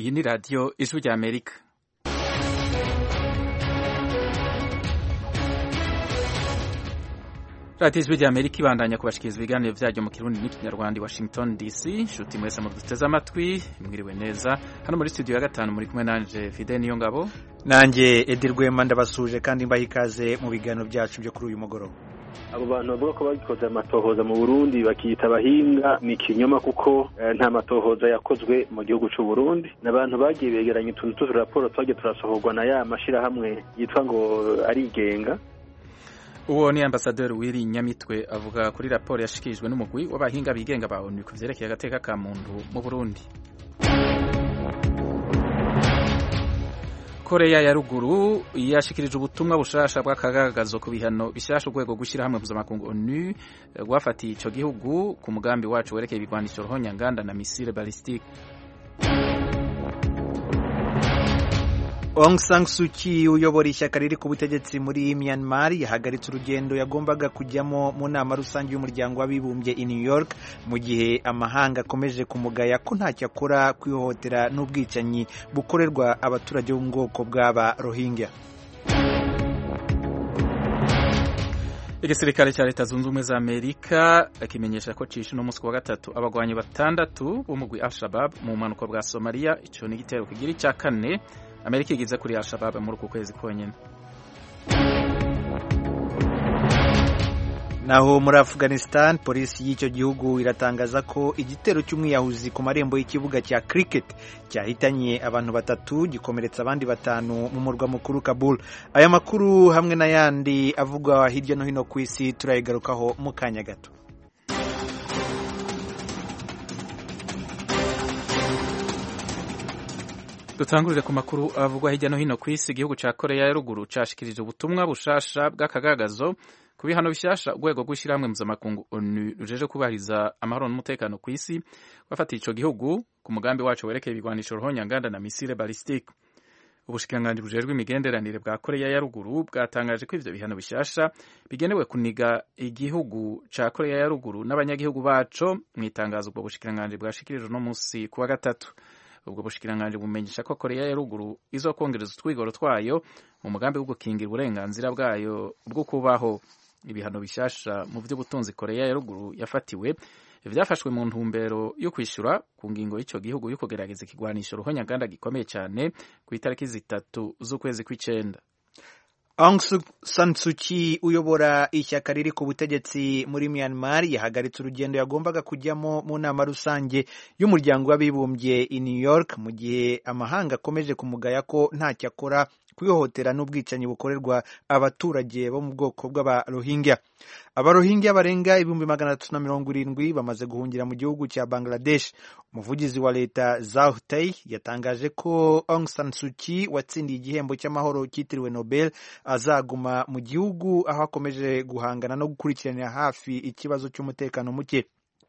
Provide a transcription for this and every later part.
iyi ni radiyo ijwi rya amerika radiyo ijwi rya amerika ibandanya kubashikiriza ibiganiro byaryo mu kirundi n'ikinyarwanda i washington dc nshuti mwese muduteze amatwi mwiriwe neza hano muri studio ya gatanu muri kumwe nanje fide niyo ngabo nanjye edi rwema ndabasuje kandi mbaha ikaze mu biganiro byacu byo kuri uyu mugoroba abo bantu bavuga ko bagikoze amatohoza mu burundi bakiyita abahinga ni ikinyoma kuko nta matohoza yakozwe mu gihugu cy'u Burundi ni abantu bagiye begeranya utuntu tw'uturaporo twagiye turasohorwa na ya mashyirahamwe yitwa ngo arigenga uwo ni ambasaderi w'iri nyamitwe avuga kuri raporo yashikirijwe n'umugwi w'abahinga bigenga ba onu ku vyerekeye agateka ka muntu mu burundi koreya ya ruguru yashikirije ubutumwa bushasha bw'akagagazo ku bihano bishasha urwego gushyirahamwe mpuzamakungu onu rwafatiye ico gihugu ku mugambi wacu werekeye ibigwanisho ruhonyanganda na misile balistike Aung San Suu Kyi uyobora ishyaka riri ku butegetsi muri Myanmar yahagaritse urugendo yagombaga kujyamo mu nama rusange y'umuryango w'abibumbye i New York mu gihe amahanga akomeje kumugaya ko ntacyo akora kwihohotera n'ubwicanyi bukorerwa abaturage bo mu bwoko bw'aba Rohingya igisirikare cya leta zunze ubumwe za amerika kimenyesha ko cishe uno munsi wa gatatu abagwanyi batandatu b'umugwi al-shabab mu bumanuko bwa somaliya ico ni igitero kigira icya kane amerika igize kuri al-shabab muri uku kwezi konyine naho muri afghanistan polisi y'icyo gihugu iratangaza ko igitero cy'umwiyahuzi ku marembo y'ikibuga cya cricket cyahitanye abantu batatu gikomeretsa abandi batanu mu murwa mukuru kabul aya makuru hamwe n'ayandi avugwa hirya no hino ku isi turayigarukaho mu kanya gato dutangurire ku makuru avugwa hirya no hino ku isi igihugu cya koreya ya ruguru cyashikirije ubutumwa bushasha bw'akagagazo ku bihano bishasha urwego rw'ishyirahamwe mpuzamakungu onu rujeje kubahiriza amahoro n'umutekano ku isi bafatiye ico gihugu ku mugambi wacu werekeye ibigwanisho ruhonyanganda na misile balistike ubushikiranganji bujejwe imigenderanire bwa koreya ya ruguru bwatangaje ko ivyo bihano bishasha bigenewe kuniga igihugu ca koreya ya ruguru n'abanyagihugu baco mw'itangazo ubwo bushikiranganji bwashikirije uno musi kuwa gatatu ubwo bushikiranganji bumenyesha ko koreya ya ruguru izokongereza utwigoro twayo mu mugambi wo gukingira uburenganzira bwayo bwo kubaho ibihano bishasha mu vy'ubutunzi koreya ya ruguru yafatiwe vyafashwe mu ntumbero yo kwishura ku ngingo y'ico gihugu yo kugerageza ikigwanisho ruhonyanganda gikomeye cyane ku itariki zitatu z'ukwezi kw'icenda Aung San Suu Kyi uyobora ishyaka riri ku butegetsi muri Myanmar yahagaritse urugendo yagombaga kujyamo mu nama rusange y'umuryango w'abibumbye i New York mu gihe amahanga akomeje kumugaya ko ntacyo akora kwihohotera n'ubwicanyi bukorerwa abaturage bo mu bwoko bw'abarohingya abarohingya barenga ibihumbi magana atatu na mirongo irindwi bamaze guhungira mu gihugu cya Bangladesh umuvugizi wa leta Zaw Tay yatangaje ko Aung San Suu Kyi watsindiye igihembo cy'amahoro cyitiriwe Nobel azaguma mu gihugu aho akomeje guhangana no gukurikiranira hafi ikibazo cy'umutekano muke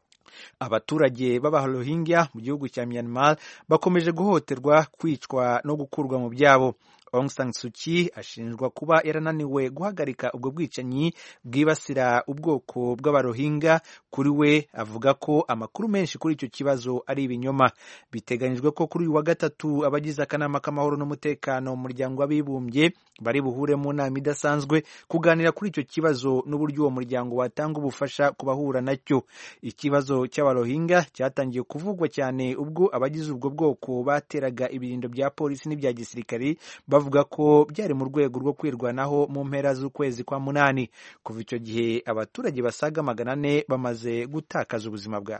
abaturage b'abarohingya mu gihugu cya Myanmar bakomeje guhohoterwa kwicwa no gukurwa mu byabo Aung San Suu Kyi ashinjwa kuba yarananiwe guhagarika ubwo bwicanyi bwibasira ubwoko bw'abarohinga kuri we avuga ko amakuru menshi kuri icyo kibazo ari ibinyoma biteganyijwe ko kuri uyu wa gatatu abagize akanama k'amahoro n'umutekano mu muryango w'abibumbye bari buhure mu nama idasanzwe kuganira kuri icyo kibazo n'uburyo uwo muryango watanga ubufasha ku bahura nacyo ikibazo cy'abarohinga cyatangiye kuvugwa cyane ubwo abagize ubwo bwoko bateraga ibirindo bya polisi n'ibya gisirikari bavuga ko byari mu rwego rwo kwirwanaho mu mpera z'ukwezi kwa munani kuva icyo gihe abaturage basaga magana ane bamaze gutakaza ubuzima bwabo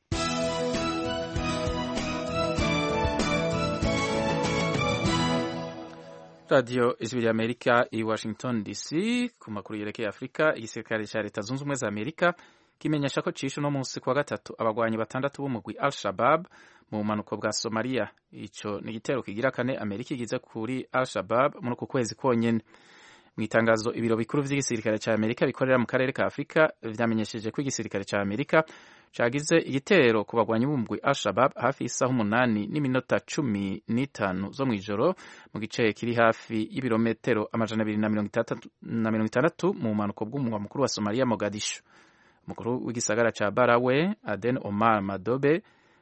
radiyo ijwi rya amerika i washington dc ku makuru yerekeye afurika igisirikare cya leta zunze ubumwe za amerika kimenyesha ko cishe uno munsi kuwa gatatu abagwanyi batandatu b'umugwi al shabab mu bumanuko bwa somaliya ico ni igitero kigira kane amerika igize kuri al shabab muri uku kwezi konyene mu itangazo ibiro bikuru vy'igisirikare ca amerika bikorera mu karere ka afurika vyamenyesheje ko igisirikare ca amerika cagize igitero ku bagwanyi b'umugwi al shabab hafi y'isaha umunani n'iminota cumi n'itanu zo mw'ijoro mu gice kiri hafi y'ibirometero amajana abiri na mirongo itandatu mu bumanuko bw'umurwa mukuru wa somaliya mogadishu umukuru w'igisagara ca barawe aden omar madobe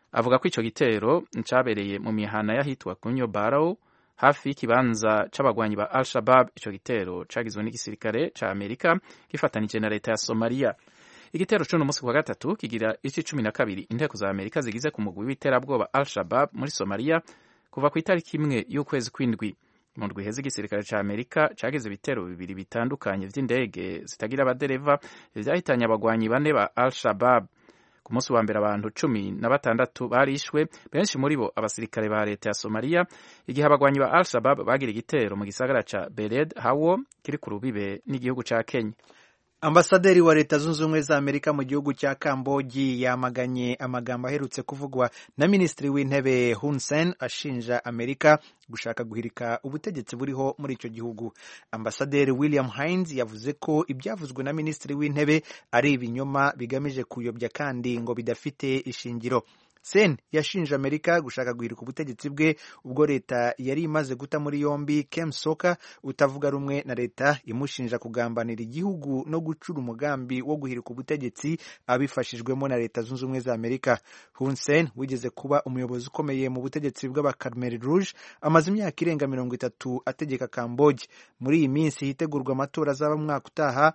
avuga ko ico gitero cabereye mu mihana y'ahitwa kunyo barrow hafi y'ikibanza c'abagwanyi ba al shabab ico gitero cagizwe n'igisirikare ca amerika gifatanije na leta ya somaliya igitero c'uno musi kwa gatatu kigira ici cumi na kabiri inteko za amerika zigize ku mugwi w'iterabwoba al shabab muri somaliya kuva ku itariki imwe y'ukwezi kw'indwi mu ndwi iheze igisirikare ca amerika cagize ibitero bibiri bitandukanye vy'indege zitagira abadereva vyahitanye abagwanyi bane ba al shabab ku munsi wa mbere abantu cumi na batandatu barishwe benshi muri bo abasirikare ba leta ya somaliya igihe abagwanyi ba al shabab bagira igitero mu gisagara ca bered hawo kiri ku rubibe n'igihugu ca kenya ambasaderi wa leta zunze ubumwe za amerika mu gihugu cya kambogi yamaganye amagambo aherutse kuvugwa na minisitiri w'intebe hun sen ashinja amerika gushaka guhirika ubutegetsi buriho muri icyo gihugu ambasaderi william hines yavuze ko ibyavuzwe na minisitiri w'intebe ari ibinyoma bigamije kuyobya kandi ngo bidafite ishingiro sen yashinje amerika gushaka guhirika ubutegetsi bwe ubwo leta yari imaze guta muri yombi kem soka utavuga rumwe na leta imushinja kugambanira igihugu no gucura umugambi wo guhirika ubutegetsi abifashijwemo na leta zunze ubumwe za amerika hun sen wigeze kuba umuyobozi ukomeye mu butegetsi bw'abakarmeri rouge amaze imyaka irenga mirongo itatu ategeka kambogi muri iyi minsi hitegurwa amatora azaba mu mwaka utaha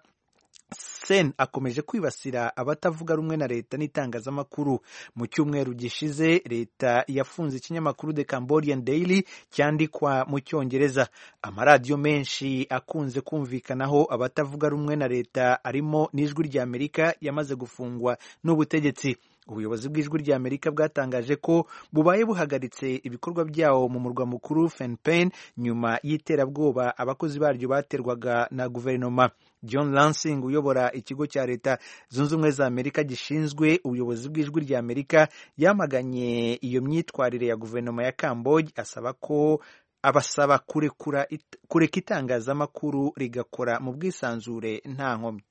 sen akomeje kwibasira abatavuga rumwe na leta n'itangazamakuru mu cyumweru gishize leta yafunze ikinyamakuru the cambodian daily cyandikwa mu cyongereza amaradiyo menshi akunze kumvikanaho abatavuga rumwe na leta arimo n'ijwi rya amerika yamaze gufungwa n'ubutegetsi ubuyobozi bw'ijwi rya amerika bwatangaje ko bubaye buhagaritse ibikorwa byawo mu murwa mukuru Phnom nyuma y'iterabwoba abakozi baryo baterwaga na guverinoma john lansing uyobora ikigo cya leta zunze ubumwe za amerika gishinzwe ubuyobozi bw'ijwi rya amerika yamaganye iyo myitwarire ya guverinoma ya kambogi asaba ko abasaba kurekura kureka itangazamakuru rigakora mu bwisanzure nta nkomyi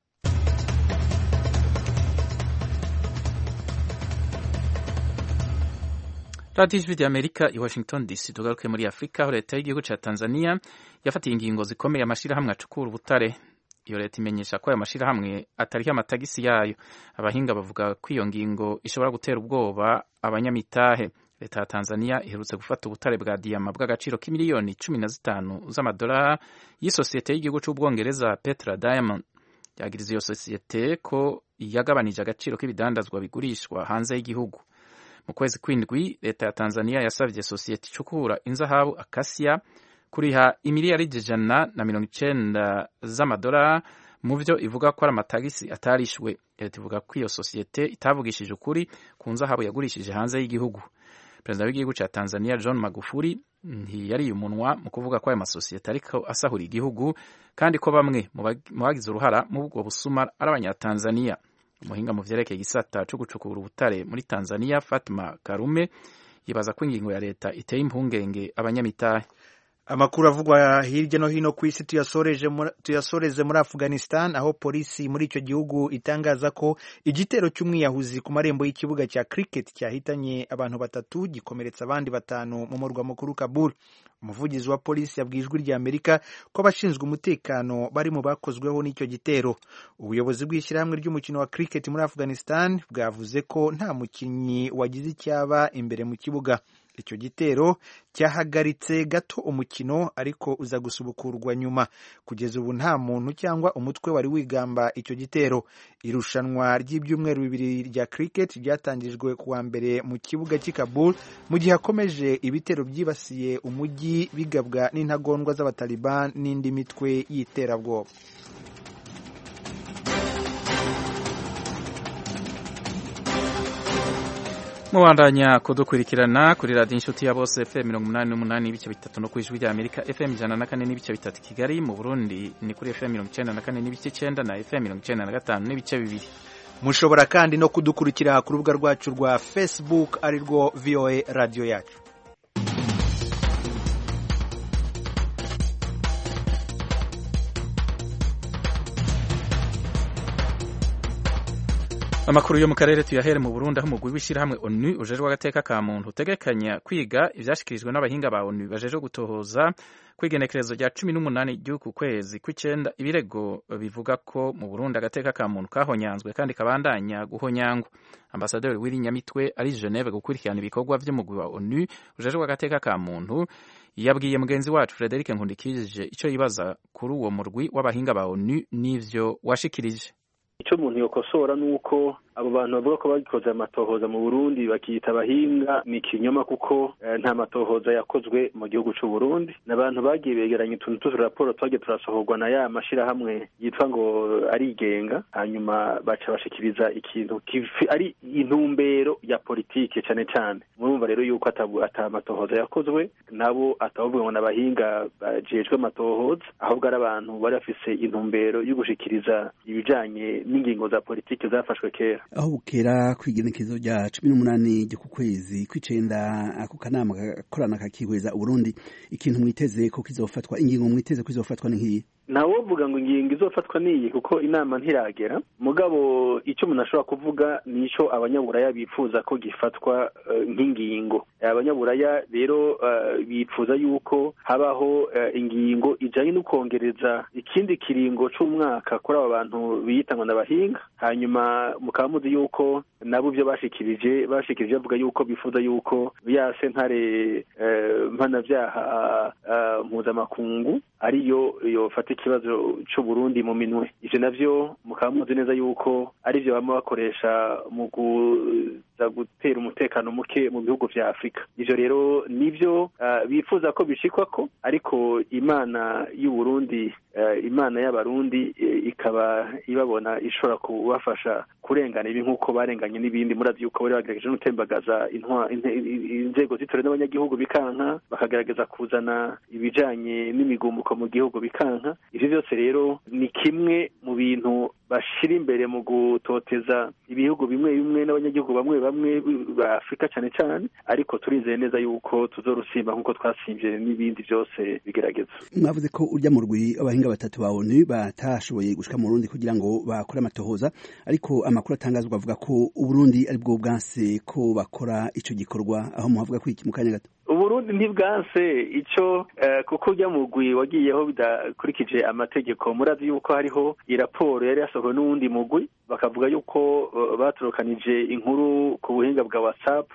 radiyo ijwi rya amerika i washington dc tugaruke muri afurika aho leta y'igihugu cya tanzania yafatiye ingingo zikomeye amashyirahamwe acukura ubutare iyo leta imenyesha ko ayo mashyirahamwe atariho amatagisi yayo abahinga bavuga ko iyo ngingo ishobora gutera ubwoba abanyamitahe leta ya tanzania iherutse gufata ubutare bwa diyama bw'agaciro k'imiliyoni cumi na zitanu z'amadolari y'isosiyete y'igihugu cy'ubwongereza petra diamond yagiriza iyo sosiyete ko yagabanije agaciro k'ibidandazwa bigurishwa hanze y'igihugu mu kwezi kw'indwi leta ya tanzania yasabye sosiyete icukura inzahabu akasiya kuriha imiliyaridi ijana na mirongo icenda z'amadolari mu byo ivuga ko ari amatagisi atarishwe leta ivuga ko iyo sosiyete itavugishije ukuri ku nzahabu yagurishije hanze y'igihugu perezida w'igihugu cya tanzania john magufuli ntiyariye umunwa mu kuvuga ko ayo masosiyete ariko asahura igihugu kandi ko bamwe mu bagize uruhara mu bwo busuma ari abanyatanzania umuhinga mu vyerekeye igisata co gucukura ubutare muri tanzania fatima karume yibaza ko ingingo ya leta iteye impungenge abanyamitahe amakuru avugwa hirya no hino ku isi tuyasoreze muri afghanistan aho polisi muri icyo gihugu itangaza ko igitero cy'umwiyahuzi ku marembo y'ikibuga cya cricket cyahitanye abantu batatu gikomeretsa abandi batanu mu murwa mukuru kabul umuvugizi wa polisi yabwiye ijwi rya amerika ko abashinzwe umutekano bari mu bakozweho n'icyo gitero ubuyobozi bw'ishyirahamwe ry'umukino wa cricket muri afghanistan bwavuze ko nta mukinnyi wagize icyaba imbere mu kibuga icyo gitero cyahagaritse gato umukino ariko uza gusubukurwa nyuma kugeza ubu nta muntu cyangwa umutwe wari wigamba icyo gitero irushanwa ry'ibyumweru bibiri rya cricket ryatangijwe kuwa mbere mu kibuga cy'i Kabul mu gihe hakomeje ibitero byibasiye umujyi bigabwa n'intagondwa z'abataliban n'indi mitwe y'iterabwoba mubandanya kudukurikirana kuri radiyo inshuti ya bose fm mirongo umunani n'umunani n'ibice bitatu no ku ijwi rya amerika fm ijana na kane n'ibice bitatu kigali mu burundi ni kuri fm mirongo icyenda na kane n'ibice icyenda na fm mirongo icyenda na gatanu n'ibice bibiri mushobora kandi no kudukurikira ku rubuga rwacu rwa facebook ari rwo voa radiyo yacu amakuru yo mu karere tuyahere mu Burundi aho umugwi w'ishyirahamwe ONU ujejwe agateka ka muntu utegekanya kwiga ivyashikirijwe n'abahinga ba ONU bajejwe gutohoza kwigenekerezo rya cumi n'umunani ry'uku kwezi kw'icenda ibirego bivuga ko mu Burundi agateka ka muntu kahonyanzwe kandi kabandanya guhonyangwa ambasaderi w'iri nyamitwe ari Geneve gukurikirana ibikorwa vy'umugwi wa ONU ujejwe agateka ka muntu yabwiye mugenzi wacu Frederic Nkundikije ico yibaza kuri uwo murwi w'abahinga ba ONU n'ivyo washikirije icyo umuntu yokosora ni uko abo bantu bavuga ko bagikoze amatohoza mu burundi bakiyita abahinga ni ikinyoma kuko nta matohoza yakozwe mu gihugu cy'u Burundi ni abantu bagiye begeranya utuntu tw'uturaporo twagiye turasohorwa na ya mashyirahamwe yitwa ngo arigenga hanyuma baca bashikiriza ikintu ari intumbero ya politike cyane cyane murumva rero yuko ata matohoza yakozwe nabo atavuga ngo ni abahinga bajejwe amatohoza ahubwo ari abantu bari bafise intumbero yo gushikiriza ibijanye n'ingingo za politike zafashwe kera aho bukera kw'igenekezo rya cumi n'umunani ryo ku kwezi kw'icenda ako kanama gakorana kakihweza uburundi ikintu mwiteze ko kizofatwa ingingo mwiteze ko izofatwa ni nk'iyi ntawovuga ngo ingingo izofatwa niyi kuko inama ntiragera mugabo icyo umuntu ashobora kuvuga ni icyo abanyaburaya bifuza ko gifatwa nk'ingingo abanyaburaya rero bifuza yuko habaho ingingo ijyanye no kongereza ikindi kiringo cy'umwaka kuri aba bantu biyita ngo n'abahinga hanyuma mukaba muzi yuko nabo ibyo bashikirije bashikirije bavuga yuko bifuza yuko ya sentare mpanabyaha mpuzamakungu ariyo yofata ikibazo cy'uburundi mu minwe ivyo navyo mukaba muzi neza yuko ari vyo bama bakoresha mu kuza gutera umutekano muke mu bihugu vya afurika ivyo rero nivyo uh, bifuza ko bishikwako ariko imana y'uburundi uh, imana y'abarundi uh, ikaba ibabona ishobora kubafasha kurengana ibi nk'uko barenganye n'ibindi murazi yuko bari bagerageje n'utembagaza inzego zitore n'abanyagihugu bikanka bakagerageza kuzana ibijanye n'imigumuko mu gihugu bikanka ivyo vyose rero ni kimwe mu bintu bashira imbere mu gutoteza ibihugu bimwe bimwe n'abanyagihugu bamwe bamwe ba afurika cyane cyane ariko turizeye neza yuko tuzorusimba nk'uko twasimvye n'ibindi byose bigerageza mwavuze ko urya mu rwi abahinga batatu ba onu batashoboye gushika mu burundi kugira ngo bakore amatohoza ariko amakuru atangazwa avuga ko uburundi ari bwo bwanse ko bakora ico gikorwa aho muhavuga ko iki mu kanya gato uburundi ntibwanse ico kuko urya mugwi wagiyeho bidakurikije amategeko murazi yuko hariho iraporo yari yasohowe n'uwundi mugwi bakavuga yuko baturukanije inkuru ku buhinga bwa whatsapp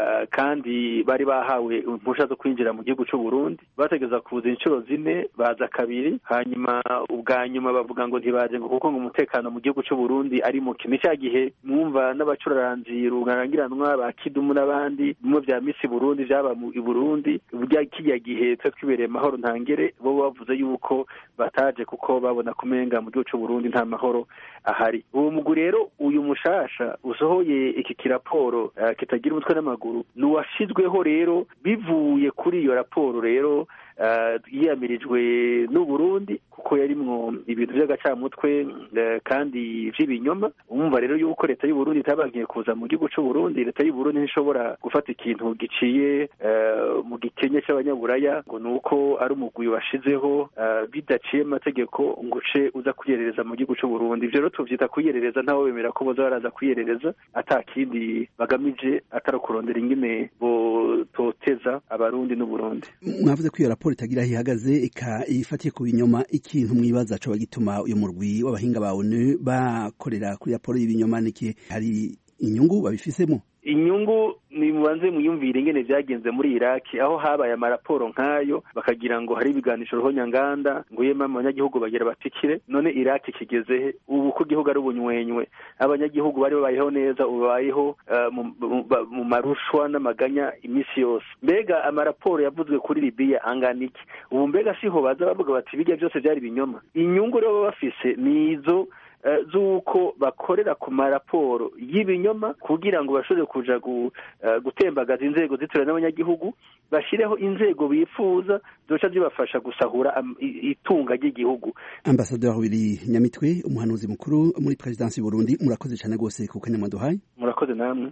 kandi bari bahawe impusha zo kwinjira mu gihugu cy'u Burundi bategeza kuza inshuro zine baza kabiri hanyuma ubwa nyuma bavuga ngo ntibaje ngo kuko ngo umutekano mu gihugu cy'u Burundi ari mu kimi cya gihe mwumva n'abacuraranzi rurangiranwa ba kidumu n'abandi bimwe vya misi Burundi vyaba mu Burundi burya kijya gihe twe twibereye mahoro ntangere bo bavuze yuko bataje kuko babona kumenga mu gihugu cy'u Burundi nta mahoro ahari uwo mugwi rero uyu mushasha usohoye iki kiraporo uh, kitagira umutwe n'amaguru ni uwashizweho rero bivuye kuri iyo raporo rero yiyamirijwe n'uburundi kuko yarimwo ibintu by'agacamutwe kandi vy'ibinyoma umva rero yuko leta y'uburundi itabankiye kuza mu gihugu c'uburundi leta y'uburundi ntishobora gufata ikintu giciye mu gikenye c'abanyaburaya ngo ni uko ari umugwi washizeho bidaciye amategeko ngo uce uza kwiyerereza mu gihugu c'uburundi ivyo rero tuvyita kwiyerereza ntawe bemera ko boza baraza kwiyerereza ata kindi bagamije atari kurondera ingene bototeza abarundi n'uburundi mwavuze ko iyo raporo itagira aho ihagaze ifatiye ku binyoma ikintu mwibaza coba gituma uyu murwi w'abahinga ba onu bakorera kuri raporo y'ibinyoma niki hari inyungu babifisemo inyungu ni mubanze muyumvire ingene vyagenze muri iraki aho habaye amaraporo nk'ayo bakagira ngo hari ibiganisho ruhonyanganda ngo yema abanyagihugu bagira batikire none iraki kigeze ubu ko igihugu ari ubunywenywe abanyagihugu bari babayeho neza ubu babayeho uh, mu marushwa n'amaganya iminsi yose mbega amaraporo yavuzwe kuri libiya angana iki ubu mbega siho baza bavuga bati bijya byose vyari binyoma inyungu rero baba bafise ni izo z'uko bakorera ku maraporo y'ibinyoma kugira ngo bashobore kuja gutembagaza inzego zitora n'abanyagihugu bashyireho inzego bifuza zoca zibafasha gusahura itunga ry'igihugu ambasaderi wiri nyamitwe umuhanuzi mukuru muri perezidansi y'uburundi murakoze cyane rwose ku kanya mwaduhaye murakoze namwe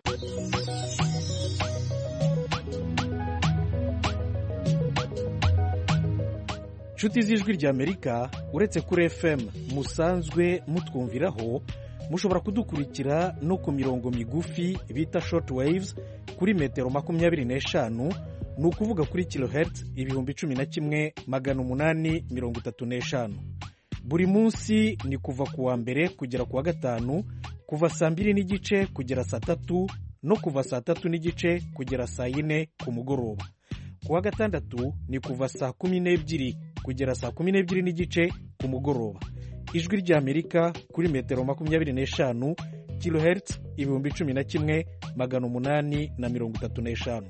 nshuti z'ijwi ry'amerika uretse kuri fm musanzwe mutwumviraho mushobora kudukurikira no ku mirongo migufi bita short waves kuri metero makumyabiri n'eshanu ni ukuvuga kuri kilohertz ibihumbi cumi na kimwe magana umunani mirongo itatu n'eshanu buri munsi ni kuva ku wa mbere kugera ku wa gatanu kuva saa mbiri n'igice kugera saa tatu no kuva saa tatu n'igice kugera saa yine ku mugoroba ku wa gatandatu ni kuva saa kumi n'ebyiri kugera saa kumi n'ebyiri n'igice ku mugoroba ijwi ry'amerika kuri metero makumyabiri n'eshanu kilohertz ibihumbi cumi na kimwe magana umunani na mirongo itatu n'eshanu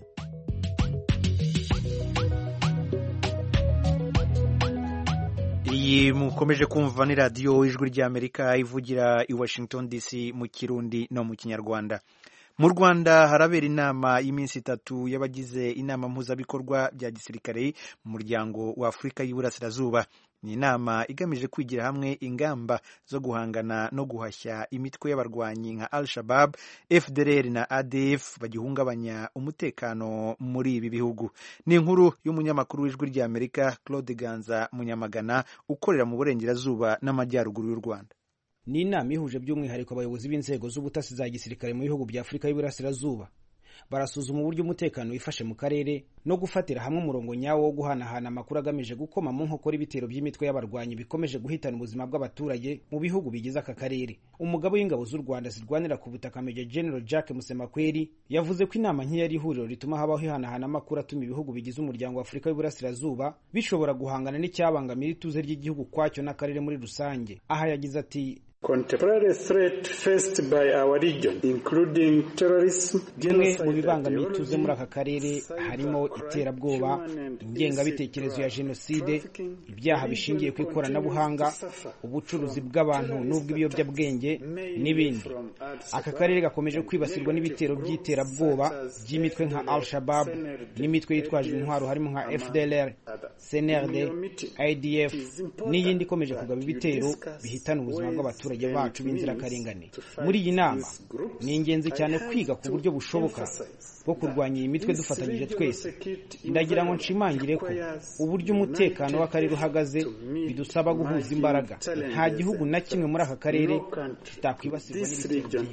iyi mukomeje kumva ni radiyo ijwi ry'amerika ivugira i washington dc mu kirundi no mu kinyarwanda mu rwanda harabera inama y'iminsi itatu y'abagize inama mpuzabikorwa bya gisirikare mu muryango wa afurika y'iburasirazuba ni inama igamije kwigira hamwe ingamba zo guhangana no guhashya imitwe y'abarwanyi nka al shabab fdr na adf bagihungabanya umutekano muri ibi bihugu ni inkuru y'umunyamakuru w'ijwi ry'amerika claude ganza munyamagana ukorera mu burengerazuba n'amajyaruguru y'u rwanda ni inama ihuje by'umwihariko abayobozi b'inzego z'ubutasi za gisirikare mu bihugu bya afurika y'iburasirazuba barasuzuma uburyo umutekano wifashe mu karere no gufatira hamwe umurongo nyawo wo guhanahana amakuru agamije gukoma mu nkokora ibitero by'imitwe y'abarwanyi bikomeje guhitana ubuzima bw'abaturage mu bihugu bigize aka karere umugabo w'ingabo z'u rwanda zirwanira ku butaka meja general jack musemakweri yavuze ko inama nk'iyo ari ihuriro rituma habaho ihanahana amakuru atuma ibihugu bigize umuryango wa afurika y'uburasirazuba bishobora guhangana n'icyabangamira ituze ry'igihugu kwacyo n'akarere muri rusange aha yagize ati Contemporary threat faced by our region, including terrorism, bimwe mu bibangamiye ituze muri aka karere harimo iterabwoba ingengabitekerezo ya jenoside ibyaha bishingiye ku ikoranabuhanga ubucuruzi bw'abantu n'ubw'ibiyobyabwenge n'ibindi aka karere gakomeje kwibasirwa n'ibitero by'iterabwoba by'imitwe nka al shabab n'imitwe yitwaje intwaro harimo nka fdlr cnrd idf n'iyindi ikomeje kugaba ibitero bihitana ubuzima bw'abaturage bacu b'inzirakarengane muri iyi nama ni ingenzi cyane kwiga ku buryo bushoboka bwo kurwanya iyi mitwe dufatanyije twese ndagira ngo nshimangire ko uburyo umutekano w'akarere uhagaze bidusaba guhuza imbaraga nta gihugu na kimwe muri aka karere kitakwibasirwa n'ibitero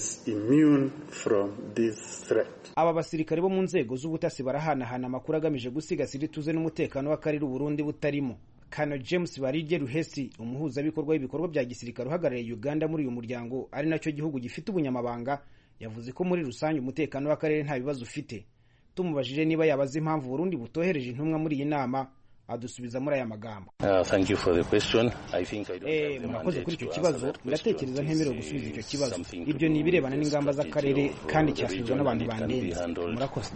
aba basirikare bo mu nzego z'ubutasi barahanahana amakuru agamije gusigasira ituze n'umutekano w'akarere uburundi butarimo kano james barige ruhesi umuhuzabikorwa w'ibikorwa bya gisirikare uhagarariye uganda muri uyu muryango ari nacyo gihugu gifite ubunyamabanga yavuze ko muri rusange umutekano w'akarere nta bibazo ufite tumubajije niba yabaza impamvu burundi butohereje intumwa muri iyi nama adusubiza muri aya magambo murakoze kuri icyo kibazo ndatekereza ntemerewe gusubiza icyo kibazo ibyo ni ibirebana n'ingamba z'akarere kandi cyasubizwa n'abantu bandenze murakoze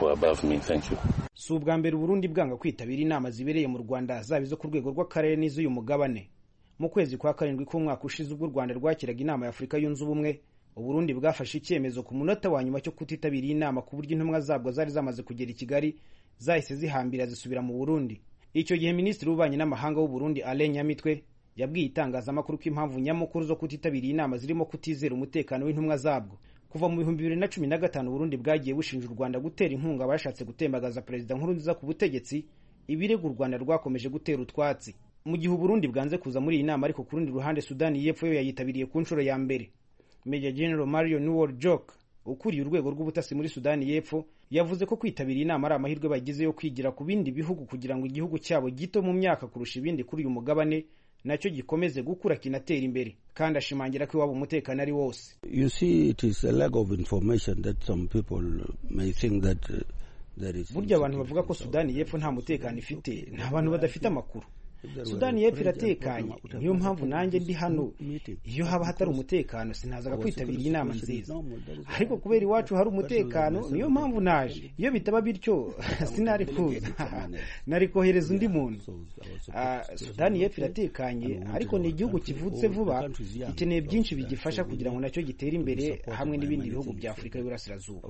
si ubwa mbere uburundi bwanga kwitabira inama zibereye mu rwanda zaba izo ku rwego rw'akarere n'iz'uyu mugabane mu kwezi kwa karindwi k'umwaka ushize ubwo u rwanda rwakiraga inama ya afurika yunze ubumwe uburundi bwafashe icyemezo ku munota wa nyuma cyo kutitabira iyi nama ku buryo intumwa zabwo zari zamaze kugera i kigali zahise zihambira zisubira mu burundi icyo gihe minisitiri w'ububanyi n'amahanga w'uburundi alain nyamitwe yabwiye itangazamakuru ko impamvu nyamukuru zo kutitabira iyi nama zirimo kutizera umutekano w'intumwa zabwo kuva mu bihumbi bibiri na cumi na gatanu uburundi bwagiye bushinja u rwanda gutera inkunga abashatse gutembagaza perezida nkurunziza ku butegetsi ibirego u rwanda rwakomeje gutera utwatsi mu gihe uburundi bwanze kuza muri iyi nama ariko ku rundi ruhande sudani y'epfo yo yayitabiriye ku nshuro ya mbere Major General Mario Newell Jok ukuriye urwego rw'ubutasi muri Sudani y'Epfo yavuze ko kwitabira inama ari amahirwe bagize yo kwigira ku bindi bihugu kugira ngo igihugu cyabo gito mu myaka kurusha ibindi kuri uyu mugabane nacyo gikomeze gukura kinatera imbere kandi ashimangira ko iwabo umutekano ari wose you see it is a lack of information that some people may think that uh, there is burya abantu bavuga ko Sudani y'Epfo nta mutekano ifite nta bantu badafite amakuru sudani y'epfo iratekanye niyo mpamvu nanjye ndi hano iyo haba hatari umutekano sinazaga kwitabira iyi nama nziza ariko kubera iwacu hari umutekano niyo mpamvu naje iyo bitaba bityo sinari kuza nari kohereza undi muntu sudani y'epfo iratekanye ariko ni igihugu kivutse vuba gikeneye byinshi bigifasha kugira ngo nacyo gitere imbere hamwe n'ibindi bihugu bya afurika y'uburasirazuba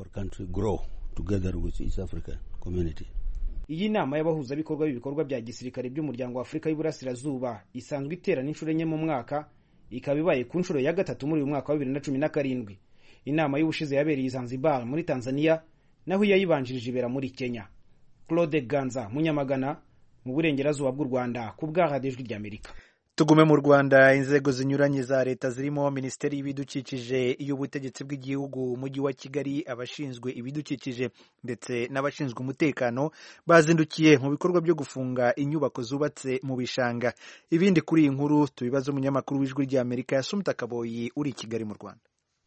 iyi nama y'abahuzabikorwa b'ibikorwa bya gisirikare by'umuryango wa afurika y'uburasirazuba isanzwe iterana inshuro enye mu mwaka ikaba ibaye ku nshuro ya gatatu muri uyu mwaka wa bibiri na cumi na karindwi inama y'ubushize yabereye i zanzibar muri tanzania naho iyayibanjirije ibera muri kenya claude ganza munyamagana mu burengerazuba bw'u rwanda ku bw'ahadijwi ry'amerika tugume mu rwanda inzego zinyuranye za leta zirimo minisiteri y'ibidukikije iy'ubutegetsi bw'igihugu umujyi wa kigali abashinzwe ibidukikije ndetse n'abashinzwe umutekano bazindukiye mu bikorwa byo gufunga inyubako zubatse mu bishanga ibindi kuri iyi nkuru tubibaza umunyamakuru w'ijwi ry'amerika yasumta kaboyi uri i kigali mu rwanda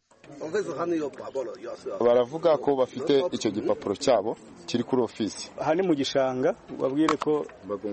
baravuga ko bafite icyo gipapuro cyabo kiri kuri ofisi aha ni mu gishanga babwire ko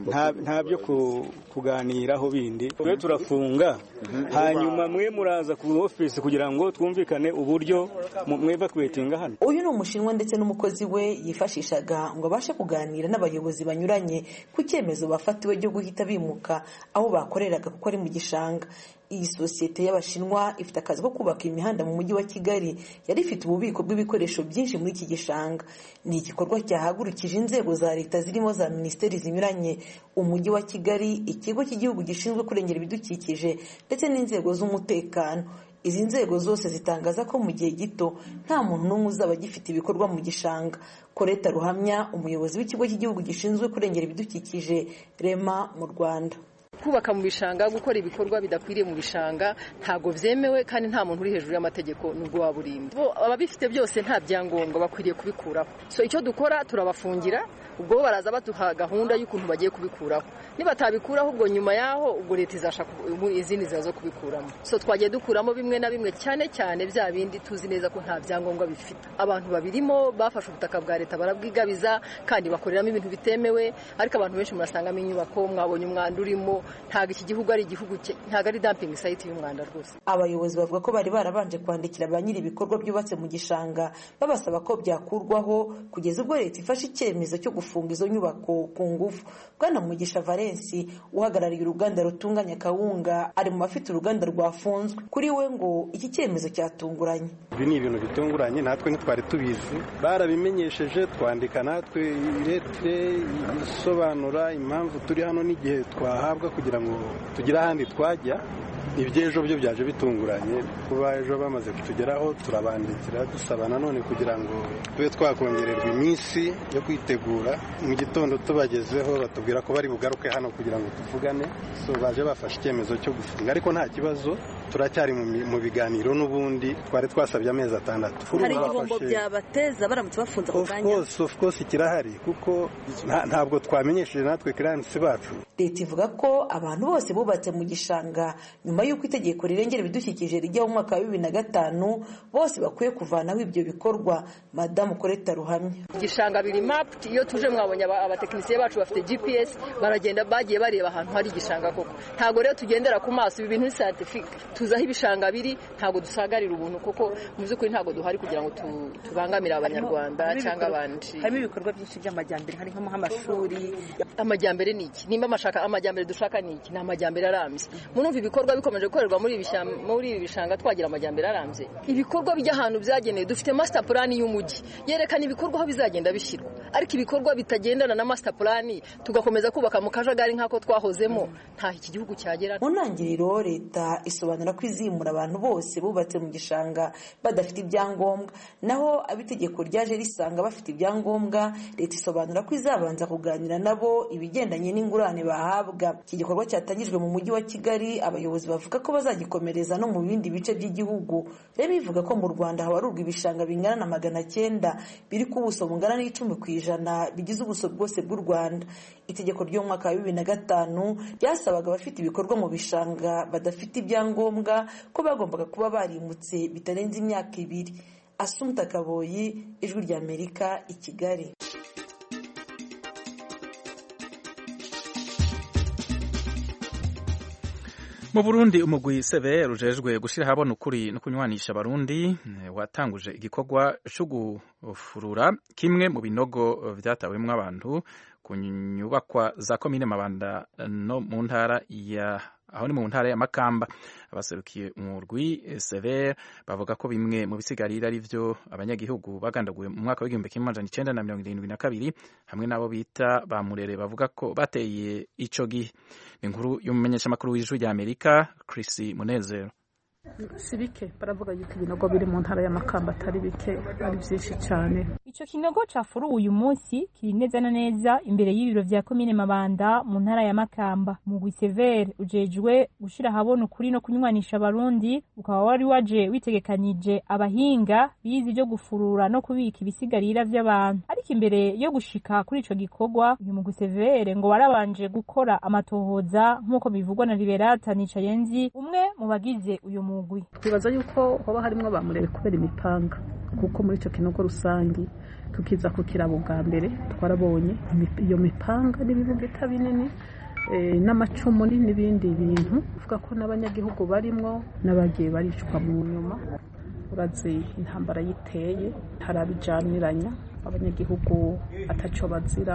nta byo kuganiraho bindi twe turafunga hanyuma mwe muraza ku ofisi kugira ngo twumvikane uburyo mweva kwetinga hano uyu ni umushinwa ndetse n'umukozi we yifashishaga ngo abashe kuganira n'abayobozi banyuranye ku cyemezo bafatiwe cyo guhita bimuka aho bakoreraga kuko ari mu gishanga iyi sosiyete y'abashinwa ifite akazi ko kubaka imihanda mu mujyi wa kigali yari ifite ububiko bw'ibikoresho byinshi muri iki gishanga ni igikorwa cyahagurukije inzego za leta zirimo za minisiteri zinyuranye umujyi wa kigali ikigo cy'igihugu gishinzwe kurengera ibidukikije ndetse n'inzego z'umutekano izi nzego zose zitangaza ko mu gihe gito nta muntu n'umwe uzaba agifite ibikorwa mu gishanga koreta ruhamya umuyobozi w'ikigo cy'igihugu gishinzwe kurengera ibidukikije rema mu rwanda kubaka mu bishanga gukora ibikorwa bidakwiriye mu bishanga ntabwo byemewe kandi nta muntu uri hejuru y'amategeko nubwo waba urinda ababifite byose nta byangombwa bakwiriye kubikuraho so icyo dukora turabafungira ubwo bo baraza baduha gahunda y'ukuntu bagiye kubikuraho nibatabikuraho ubwo nyuma yaho ubwo leta izashaka izindi nzira zo kubikuramo so twagiye dukuramo bimwe na bimwe cyane cyane bya bindi tuzi neza ko nta byangombwa bifite abantu babirimo bafashe ubutaka bwa leta barabwigabiza kandi bakoreramo ibintu bitemewe ariko abantu benshi murasangamo inyubako mwabonye umwanda urimo ntabwo iki gihugu ari igihugu ntabwo ari dampingi sayiti y'umwanda rwose abayobozi bavuga ko bari barabanje kwandikira ba nyiri ibikorwa byubatse mu gishanga babasaba ko byakurwaho kugeza ubwo leta ifashe icyemezo cyo gufunga izo nyubako ku ngufu bwana mugisha valensi uhagarariye uruganda rutunganya kawunga ari mu bafite uruganda rwafunzwe kuri we ngo iki cyemezo cyatunguranye ibi ni ibintu bitunguranye natwe ntitwari tubizi barabimenyesheje twandika natwe iretire isobanura impamvu turi hano n'igihe twahabwa kugira ngo tugire ahandi twajya iby'ejo byo byaje bitunguranye kuba ejo bamaze kutugeraho turabandikira dusaba nanone kugira ngo tube twakongererwa iminsi yo kwitegura mu gitondo tubagezeho batubwira ko bari bugaruke hano kugira ngo tuvugane so baje bafashe icyemezo cyo gufunga ariko nta kibazo turacyari mu biganiro n'ubundi twari twasabye amezi atandatu hari igihombo byabateza baramutse bafunze ako kanya of course kirahari kuko ntabwo twamenyesheje natwe kiransi bacu leta ivuga ko abantu bose bubatse mu gishanga nyuma y'uko itegeko rirengera ibidukikije rijya mu mwaka wa bibiri na gatanu bose bakwiye kuvanaho ibyo bikorwa madamu koreta ruhamya igishanga biri maputi iyo tuje mwabonye abatekinisiye bacu bafite gps baragenda bagiye bareba ahantu hari igishanga koko ntabwo rero tugendera ku maso ibi bintu ni scientifique tuzi aho ibishanga biri ntabwo dusagarira ubuntu kuko mu by'ukuri ntabwo duhari kugira ngo tubangamire abanyarwanda cyangwa abandi harimo ibikorwa byinshi by'amajyambere hari nk'amashuri amajyambere ni iki nimba amajyambere dushaka ni iki ni amajyambere arambye murumva ibikorwa bikomeje gukorerwa muri ibi bishanga twagira amajyambere arambye ibikorwa bijya ahantu byagenewe dufite master plan y'umujyi yerekana ibikorwa aho bizagenda bishyirwa ariko ibikorwa bitagendana na master plan tugakomeza kubaka mu kajagari nk'ako twahozemo nta iki gihugu cyagera mu ntangiriro leta isobanura ko izimura abantu bose bubatse mu gishanga badafite ibyangombwa naho abitegeko ryaje risanga bafite ibyangombwa leta isobanura ko izabanza kuganira nabo ibigendanye n'ingurane bahabwa iki gikorwa cyatangijwe mu mujyi wa kigali abayobozi bavuga ko bazagikomereza no mu bindi bice by'igihugu rero bivuga ko mu rwanda habarurwa ibishanga bingana na magana cyenda biri ku buso bungana n'icumi ku ijana bigize ubuso bwose bw'u rwanda itegeko ry'umwaka wa bibiri na gatanu ryasabaga abafite ibikorwa mu bishanga badafite ibyangombwa ko bagombaga kuba barimutse bitarenze imyaka ibiri asumta kaboyi ijwi ry'amerika i kigali mu burundi umugwi sebe rujejwe gushyira ahabona ukuri no kunywanisha abarundi watanguje igikorwa cyo gufurura kimwe mu binogo byatawemo abantu ku nyubakwa za komine mabanda no mu ntara ya aho ni mu ntara ya makamba abaserukiye umurwi severe bavuga ko bimwe mu bisigarira ari byo abanyagihugu bagandaguye mu mwaka w'igihumbi kimwe amajana icenda na mirongo irindwi na kabiri hamwe n'abo bita ba murere bavuga ko bateye ico gihe ni inkuru y'umumenyeshamakuru w'ijwi rya amerika chris munezero si bike baravuga yuko ibinogo biri mu ntara y'amakamba atari bike ari byinshi cyane ico kinogo cafuruwe uyu munsi kiri neza na neza imbere y'ibiro vya komine mabanda mu ntara ya makamba mugwi severe ujejwe gushira ahabona ukuri no kunywanisha abarundi ukaba wari waje witegekanije abahinga bize ivyo gufurura no kubika ibisigarira vy'abantu ariko imbere yo gushika kuri ico gikorwa uyu mugwi severe ngo warabanje gukora amatohoza nk'uko bivugwa na liberata nicayenzi umwe mu bagize uyu mugwi twibaza yuko hoba harimwo bamurebe kubera imipanga kuko muri ico kinogo rusangi tukiza ku kirabo bwa mbere twarabonye iyo mipanga n'ibibugeta binini n'amacumu n'ibindi bintu uvuga ko n'abanyagihugu barimwo n'abagiye baricwa mu nyuma urazi intambara yiteye harabijaniranya abanyagihugu ataco bazira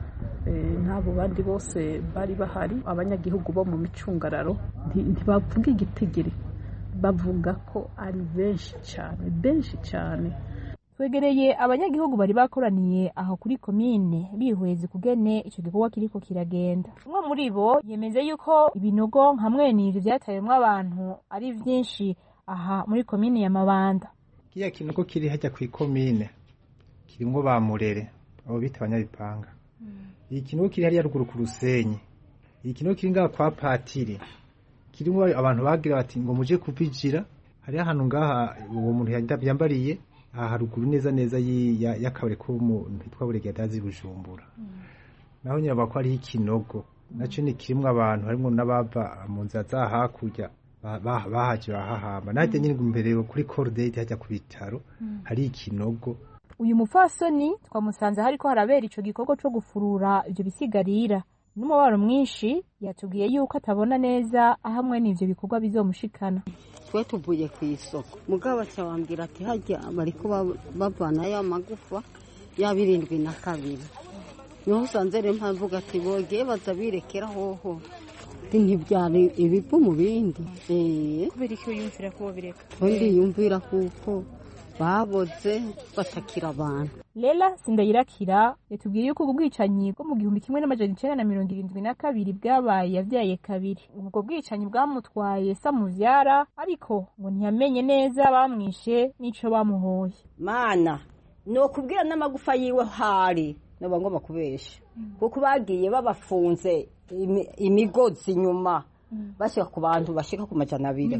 n'abo bandi bose bari bahari abanyagihugu bo mu micungararo ntibavuga igitigiri bavuga ko ari benshi cyane benshi cyane twegereye abanyagihugu bari bakoraniye aho kuri komine bihweza ukugene ico gikorwa kiriko kiragenda umwe muri bo yemeze yuko ibinogo nka mwene ivyo vyatayemwo abantu ari vyinshi aha muri komine ya mabanda kiriya kinogo kiri hajya kw'ikomine kirimwo ba murere abo bita abanyabipanga iyi kinogo kiri hariya ruguru ku rusenyi iyi kinogo kiri ngaha kwa patiri kirimo abantu bagira bati ngo muje kubijira hariho ahantu ngaha uwo muntu yambariye aha haruguru neza neza y'akabari k'umuntu yitwa buregadazi bujumbura naho nyine bako hariho ikinogo nacyo ni kirimo abantu harimo n'abava mu nzira za hakurya bahaje bahahamba najya nyine imbere kuri korodeti hajya ku bitaro hari ikinogo uyu mupfasoni twamusanze hariko harabera ico gikorwa co gufurura ivyo bisigarira n'umubaro mwinshi yatubwiye yuko atabona neza aho amwe n'ivyo bikorwa bizomushikana twe tuvuye ku isoko mugabo acabambwira ati harya bariko bavanayo amagufa yaba irindwi na kabiri niho usanze rero mpavuga ati bogeye baza birekera hoho ntibyari ibivu mu bindi kubera icyo yumvira ko bireka undi yumvira kuko baboze batakira abantu lela sindayirakira yatubwiye yuko ubwo bwicanyi bwo mu gihumbi kimwe n'amajana icenda na mirongo irindwi na kabiri bwabaye yavyaye kabiri ubwo bwicanyi bwamutwaye samuvyara ariko ngo ntiyamenye neza bamwishe n'ico bamuhoye mana nokubwira n'amagufa yiwe hari noba ngomba kubesha kuko bagiye babafunze imigozi inyuma bashika ku bantu bashika ku majana abiri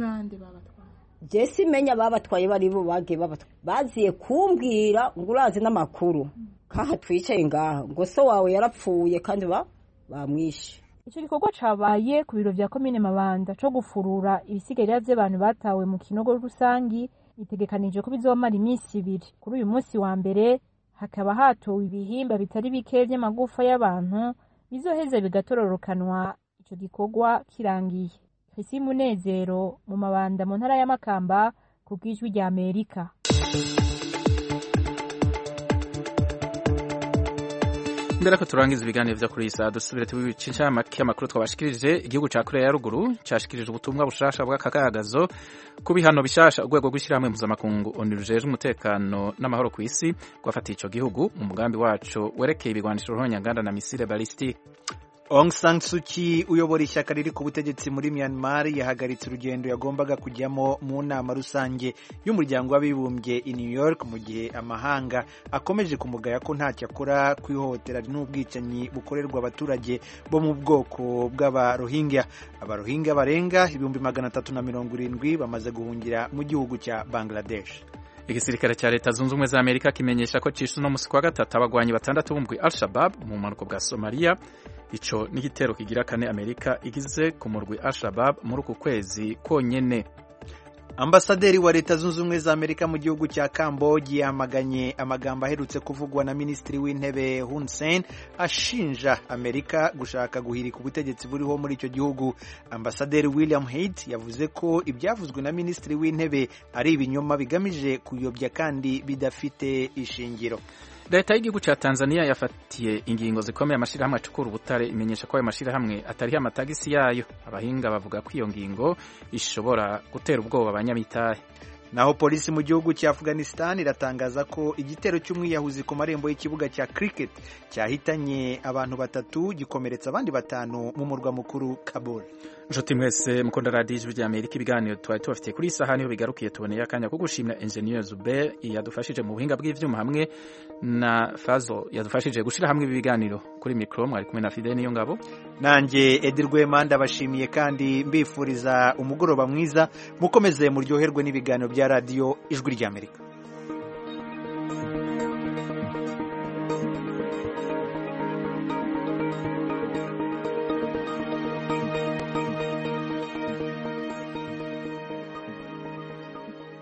jesi menya babatwaye bari bo bagiye babatwaye baziye kumbwira ngo urazi n'amakuru kaha twicaye ngaha ngo so wawe yarapfuye kandi bamwishe icyo gikorwa cabaye ku biro vya komine mabanda co gufurura ibisigarira vy'abantu batawe mu kinogo rusangi bitegekanije ko bizomara iminsi ibiri kuri uyu munsi wa mbere hakaba hatowe ibihimba bitari bike vy'amagufa y'abantu bizoheza bigatororokanwa ico gikorwa kirangiye Chrissy Munezero mu mabanda mu ntara ya Makamba ku bw'ijwi rya Amerika mbere ko turangiza ibiganiro vyo kuri isa dusubire tubicisha make amakuru twabashikirije igihugu ca Korea ya ruguru cashikirije ubutumwa bushasha bw'akagagazo ku bihano bishasha urwego rw'ishyirahamwe mpuzamakungu onu rujejwe umutekano n'amahoro ku isi rwafatiye ico gihugu mu mugambi waco werekeye ibigwanisho ruhonyanganda na misile balistike Aung San Suu Kyi uyobora ishyaka riri ku butegetsi muri Myanmar yahagaritse urugendo yagombaga kujyamo mu nama rusange y'umuryango w'abibumbye i New York mu gihe amahanga akomeje kumugaya ko ntacyo akora ku ihohotera n'ubwicanyi bukorerwa abaturage bo mu bwoko bw'abarohingya abarohingya barenga ibihumbi magana atatu na mirongo irindwi bamaze guhungira mu gihugu cya Bangladesh igisirikare cya leta zunze ubumwe za amerika kimenyesha ko cishe uno musi kwa gatatu abagwanyi batandatu b'umugwi al shabab mu mpanuko bwa somaliya ico n'igitero kigira kane amerika igize ku murwi al shabab muri uku kwezi konyene ambasaderi wa leta zunze ubumwe za amerika mu gihugu cya kambogi yamaganye amagambo aherutse kuvugwa na minisitiri w'intebe hun sen ashinja amerika gushaka guhirika ubutegetsi buriho muri icyo gihugu ambasaderi william Haid yavuze ko ibyavuzwe na minisitiri w'intebe ari ibinyoma bigamije kuyobya kandi bidafite ishingiro leta y'igihugu cya tanzania yafatiye ingingo zikomeye amashyirahamwe acukura ubutare imenyesha ko ayo mashyirahamwe atariho amatagisi yayo abahinga bavuga ko iyo ngingo ishobora gutera ubwoba abanyamitahe naho polisi mu gihugu cya afghanistan iratangaza ko igitero cy'umwiyahuzi ku marembo y'ikibuga cya cricket cyahitanye abantu batatu gikomeretsa abandi batanu mu murwa mukuru kabul nshuti mwese mukunda radiyo ijwi rya amerika ibiganiro twari tubafitiye kuri iyi saha niho bigarukiye tuboneye akanya ko gushimira enjeniyeri zube yadufashije mu buhinga bw'ibyuma hamwe na fazo yadufashije gushyira hamwe ibi biganiro kuri mikoro mwari kumwe na fide niyo ngabo nanjye edi rwema ndabashimiye kandi mbifuriza umugoroba mwiza mukomeze muryoherwe n'ibiganiro bya radiyo ijwi rya amerika